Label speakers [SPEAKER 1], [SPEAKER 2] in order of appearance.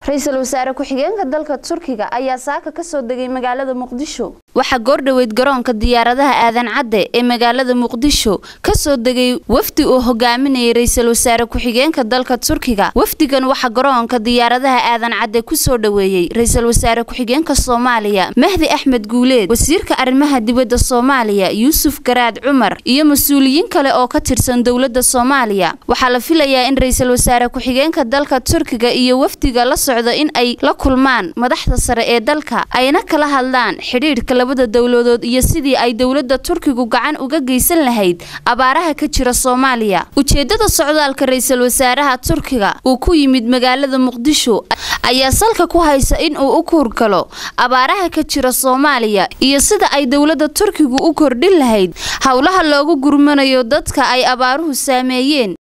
[SPEAKER 1] ra-iisul wasaare ku-xigeenka dalka turkiga ayaa saaka kasoo degay magaalada muqdisho waxaa goordhoweyd garoonka diyaaradaha aadan cadde ee magaalada muqdisho kasoo degay wafdi uu hogaaminayay ra-iisul wasaare ku-xigeenka dalka turkiga wafdigan waxaa garoonka diyaaradaha aadan cadde kusoo dhoweeyey ra-iisul wasaare ku-xigeenka soomaaliya mahdi axmed guuleed wasiirka arrimaha dibadda soomaaliya yuusuf garaad cumar iyo mas-uuliyiin kale oo ka tirsan dowladda soomaaliya waxaa la filayaa in ra-iisul wasaare ku-xigeenka dalka turkiga iyo wafdiga la socda in ay la kulmaan madaxda sare ee dalka ayna kala hadlaan xidhiidhka labada dowladood iyo sidii ay dowladda turkigu gacan uga geysan lahayd abaaraha ka jira soomaaliya ujeedada socdaalka ra-iisul wasaaraha turkiga uu ku yimid magaalada muqdisho ayaa salka ku haysa in uu u kuurgalo abaaraha ka jira soomaaliya iyo sida ay dowladda turkigu u kordhin lahayd howlaha loogu gurmanayo dadka ay abaaruhu saameeyeen